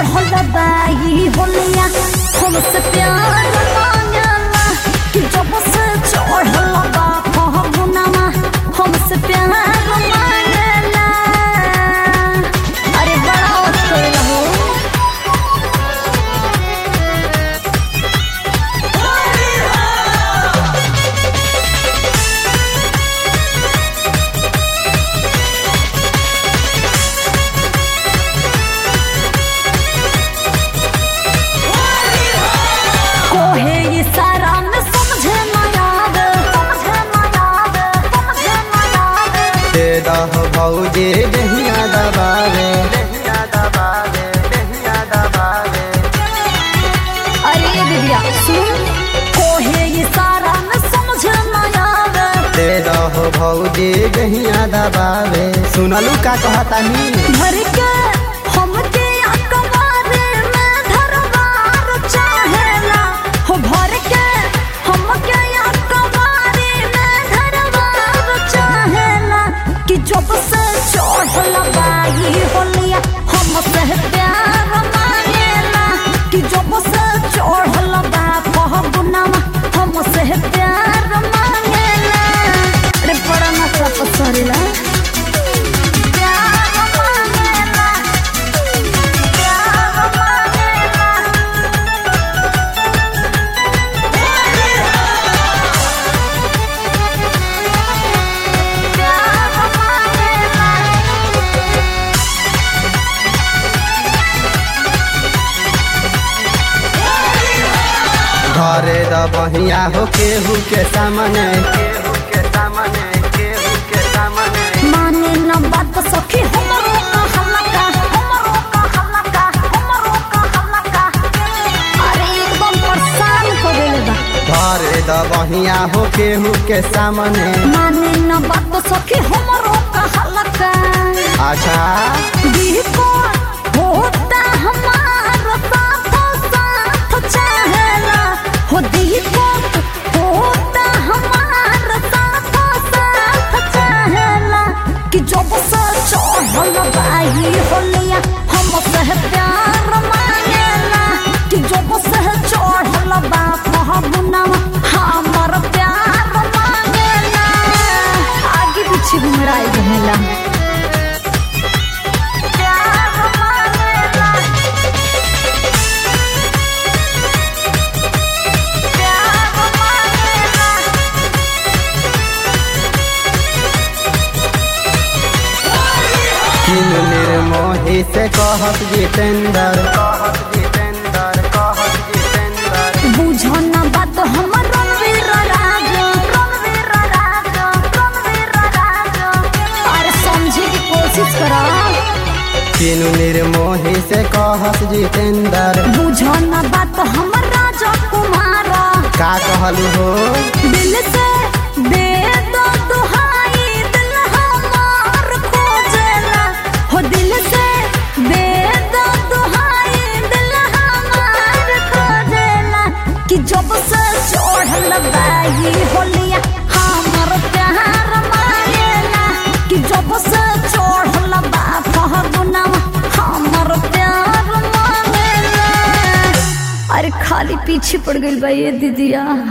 चढ़ल बाई होलिया हमसे प्यार मांगला कि जब से चढ़ल बा फहमुनामा हमसे प्यार मांगला अरे बड़ा उत्तर रहो कोहे ये सारा न समझे न याद समझे न याद समझे न याद दे दह भौजी दहिया दबावे दहिया दबावे दहिया दबावे अरे दिव्या सुन कोहे ये सारा न समझे न याद दे दह भौजी दहिया दबावे सुनलू का कहतानी भर के हमके अकबारे में धरवार चाहेला हो भर के हमके अकबारे में धरवार चाहेला कि जब से चढ़ल बाई होलिया हमसे प्यार मांगेला कि जब से चढ़ल बा फहबुनामा हमसे प्यार मांगेला रे बड़ा नशा पसरेला प्यार मांगेला प्यार मांगेला प्यार मांगेला घरे द बहिया हो केहू के सामने केहू के सामने केहू के सामने माने न बात सखी हमरो का हल्का हमरो का हल्का हमरो का हल्का अरे एकदम परेशान कर देले बा घरे द बहिया हो केहू के सामने माने न बात सखी हमरो का हल्का अच्छा दीपो होता हमार साथ साथ चाहेला हो दीपो होता हमार साथ साथ चाहेला कि जब से चढ़ल बाई होलिया हम से प्यार मांगेला कि जब से चढ़ल बा फहबुनामा हमर प्यार मांगेला आगे पीछे घुमराई घुमेला प्यार मांगेला प्यार मांगेला किन निर्मोही से कहत जितेंद्र कहत जितेंद्र कहत जितेंद्र बुझो न बात हमर रणवीर राज रणवीर राज रणवीर राज अरे समझे की कोशिश करो किन निर्मोही से कहत जितेंद्र बुझो न बात हमर राजा कुमार का कहलू हो दिल से दे दो दुहाई दिल हमार खोजेला हो दिल से दे दो दुहाई दिल हमार खोजेला कि जब से चढ़ल बाई होलिया हमर प्यार मांगेला कि जब से चढ़ल बा फहबुनामा हमर प्यार मांगेला अरे खाली पीछे पड़ गई बा ये दीदिया